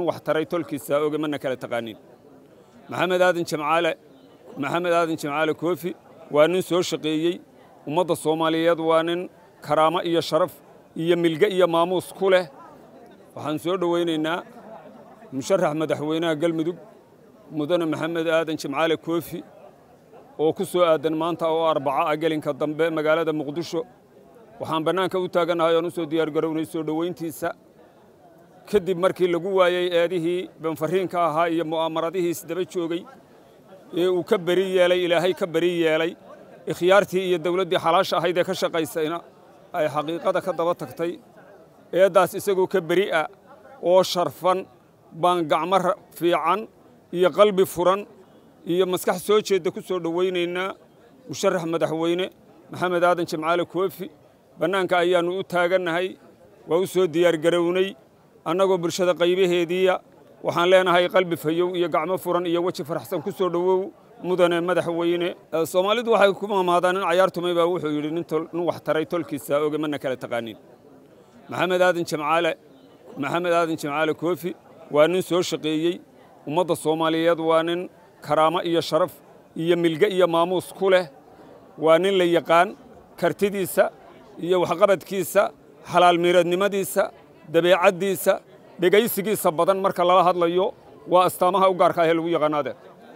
nin wax taray tolkiisa oge mana kala taqaanin maxamed aadan jamcaale maxamed aadan jamcaale koofi waa nin soo shaqeeyey ummadda soomaaliyeed waa nin karaamo iyo sharaf iyo milge iyo maamuus ku leh waxaan soo dhowaynaynaa musharax madaxweynaha galmudug mudane maxamed aadan jamcaale koofi oo ku soo aadan maanta oo arbaca ah gelinka dambe magaalada muqdisho waxaan bannaanka u taagannahay oon u soo diyaargarownay soo dhowayntiisa kadib markii lagu waayey eedihii banfariinka ahaa iyo mu'aamaradihiis daba joogay ee uu ka beri yeelay ilaahay ka beri yeelay ikhyaartii iyo dawladdii xalaasha ahayd ee ka shaqaysayna ay xaqiiqada ka daba tagtay eeddaas isagoo ka beri ah oo sharfan baan gacmo fiican iyo qalbi furan iyo maskax soo jeedda ku soo dhowaynaynaa musharax madaxweyne maxamed aadan jamcaale koofi bannaanka ayaannu u taagannahay waa u soo diyaargarownay annagoo bulshada qaybaheediiya waxaan leenahay qalbi fayow iyo gacmo furan iyo weji faraxsan ku soo dhowow mudane madaxweyne soomaalidu waxay ku maamaadaan nin cayaartumay baa wuxuu yidhi nin wax taray tolkiisa oge mana kala taqaanin maxamed aadan jamcaale maxamed aadan jamcaale koofi waa nin soo shaqeeyey ummadda soomaaliyeed waa nin karaamo iyo sharaf iyo milge iyo maamuus ku leh waa nin la yaqaan kartidiisa iyo waxqabadkiisa xalaal miiradnimadiisa dabeecaddiisa dhegaysigiisa badan marka lala hadlayo waa astaamaha u gaarka ahee lagu yaqaanaadee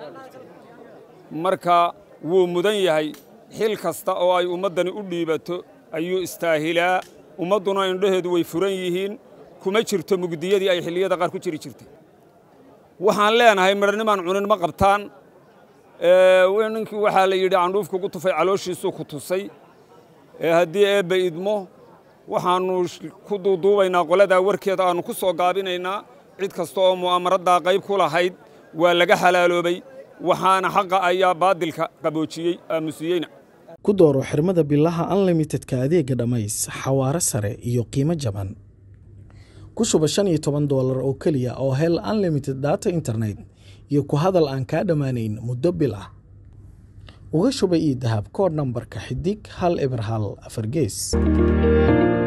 marka wuu mudan yahay xil kasta oo ay ummaddani u dhiibato ayuu istaahilaa ummadduna indhaheedu way furan yihiin kuma jirto mugdiyadii ay xilliyada qaar ku jiri jirtay waxaan leenahay midhanimaan cunin ma qabtaan ninkii waxaa la yidhi candhuuf kugu tufay calooshiisuu ku tusay haddii eebba idmo waxaannu ku duuduubaynaa qoladaa warkeeda aannu ku soo gaabinaynaa cid kasta oo mu'aamaraddaa qayb ku lahayd waa laga xalaaloobay waxaana xaqa ayaa baadilka qaboojiyey aamusiyeyna ku dooro xirmada bilaha unlimitedka adeega dhammays xawaare sare iyo qiimo jaban ku shuba shan iyo toban doolar oo keliya oo hel unlimited data internet iyo ku hadal aan kaa dhammaanayn muddo bil ah uga shuba io dahab koodh nambarka xidig hal eber hal afar gees